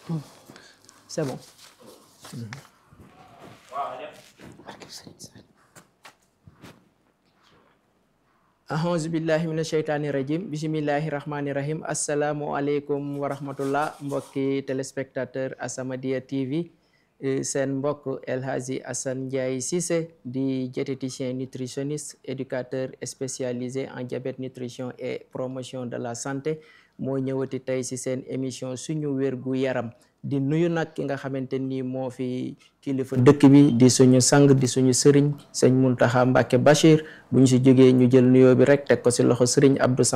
c'est bon ahousu billahi mina sheytaani rajim bisimillahi rahmaani rahim asalaamualeykum wa rahmatullah mbokki téléspectateur As-Samadiyya TV seen mbokk El Hadji Assane Ndiaye Cissé di diététicien nutritionniste éducateur spécialisé en diabète nutrition et promotion de la santé moo ñëwati tey ci seen émission suñu wérgu yaram di nuyu nag ki nga xamante ni moo fi kilifa dëkk bi di suñu sang di suñu sëriñ sëñ Muntaxa Mbàkke Bachir bu ñu ci jógee ñu jël nuyoo bi rek teg ko ci loxo sëriñ Abdou